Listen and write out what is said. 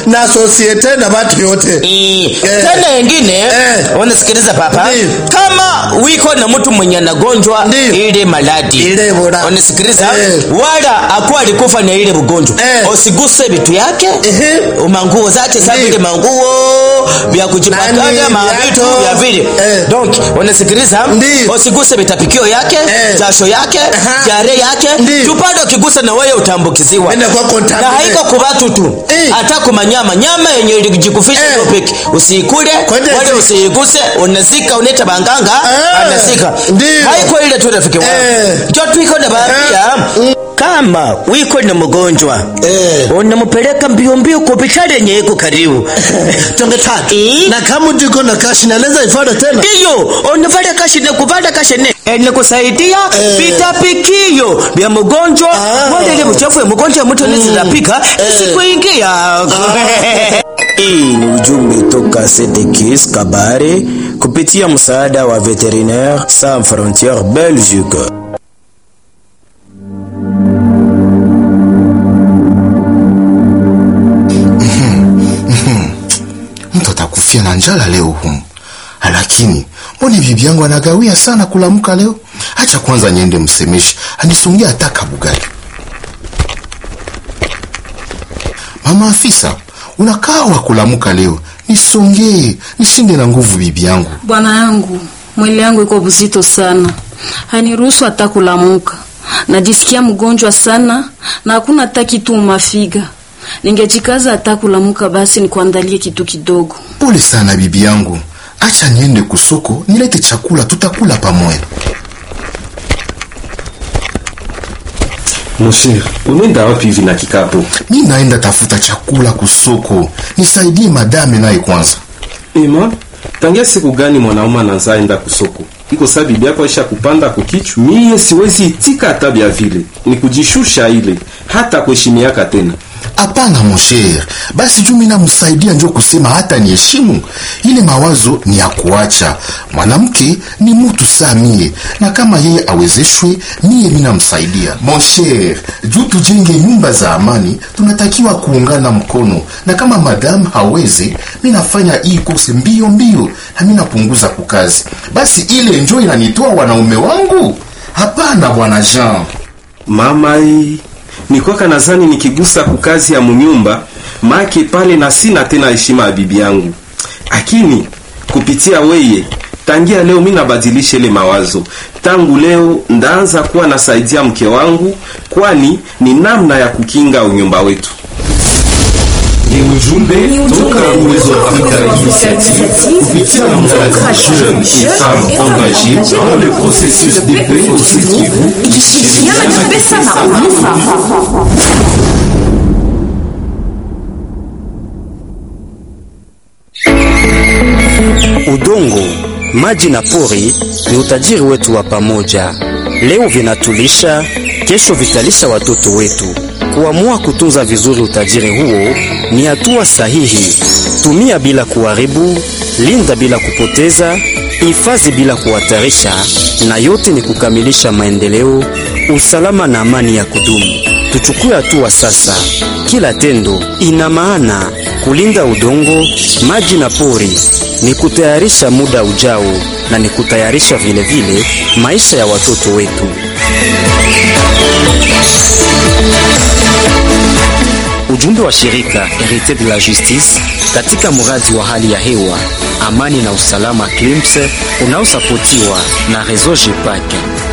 na sosiete na watu yote Eh, Eh. tena wengine Eh. wanasikiliza papa Ndiyo. kama wiko na mtu mwenye anagonjwa Ndiyo. ile maladi ile bora wanasikiliza Eh. wala akuwa alikufa na ile ugonjwa Eh. usiguse vitu yake Ehe. manguo zake sa Ndiyo. vile manguo vya kujipakaja Nani, mavitu viatu. vya vile Eh. donc wanasikiliza Ndiyo. usiguse vitapikio yake Eh. jasho yake Aha. jare yake Ndiyo. tupande ukigusa na wewe utambukiziwa Nenda kwa na contaminate. haiko kubatu tu Eh. hata kumanyama nyama yenye ilijikufisha Eh. ndio peke usiikule Kwende wala zi- usiiguse unazika uneta banganga Eh. anazika Ndiyo. haiko ile tu rafiki wangu Eh. ndio tuiko na baadhi kama wiko na mgonjwa Eh. unampeleka mbio mbio kwa hospitali yenye iko karibu tonge tatu Eh. na kama ndiko na kashi naweza ifada tena ndiyo unavala kashine kuvala kashine ene kusaidia Eh. vitapikio vya mgonjwa Ah. wale ile mchafu ya mgonjwa mtu anazipika isikuingia Hii ni ujumbe toka Sedekis Kabare kupitia msaada wa Veterinaire Sans Frontières Belgique. mtu atakufia na njala leo humu lakini mbone bibi yangu anagawia sana kulamka leo hacha kwanza niende msemeshi anisongea hata kabugali mama afisa unakaa wa kulamuka leo nisongee nishinde na nguvu bibi yangu Bwana yangu, mwili yangu iko buzito sana, haniruhusu hata kulamuka. Najisikia mgonjwa sana na hakuna hata kitu mafiga. Ningejikaza hata kulamuka, basi nikuandalie kitu kidogo. pole sana bibi yangu acha niende kusoko nilete chakula tutakula pamoja Mosher, unaenda wapi hivi na kikapu? mi naenda tafuta chakula kusoko nisaidie madame naye kwanza Ema, tangia siku gani mwanaume anaanza enda kusoko? Iko saa bibi yako aisha kupanda kukichwa. Mie siwezi itika hata vya vile. Ni kujishusha ile, hata kuheshimiaka tena. hapana mosher basi juu mi namsaidia njo kusema hata niheshimu ile mawazo ni ya kuacha mwanamke ni mutu saa mie na kama yeye awezeshwe mie mi namsaidia mosher juu tujenge nyumba za amani tunatakiwa kuungana mkono na kama madamu haweze mi nafanya hii kose mbio mbio na mi napunguza kukazi basi ile njo inanitoa wanaume wangu hapana bwana jean Mama hii nikwaka nadhani nikigusa kukazi ya munyumba make pale na sina tena heshima ya bibi yangu, lakini kupitia weye tangia leo mi nabadilisha ile mawazo. Tangu leo ndaanza kuwa nasaidia mke wangu, kwani ni namna ya kukinga unyumba wetu. Ni ujumbe toka Uwezo wa Afrika Initiative kupitia mradi Jeunes et Femmes Engagées dans le processus de paix au Sud Kivu ikishirikiana na pesa na Udongo, maji na pori ni utajiri wetu wa pamoja. Leo vinatulisha, kesho vitalisha watoto wetu. Kuamua kutunza vizuri utajiri huo ni hatua sahihi. Tumia bila kuharibu, linda bila kupoteza, hifadhi bila kuhatarisha, na yote ni kukamilisha maendeleo, usalama na amani ya kudumu. Tuchukue hatua sasa. Kila tendo ina maana. Kulinda udongo, maji na pori ni kutayarisha muda ujao na ni kutayarisha vile vile maisha ya watoto wetu. Ujumbe wa shirika Herite de la Justice katika mradi wa hali ya hewa, amani na usalama CLIMS unaosapotiwa na Reseau JEPAC.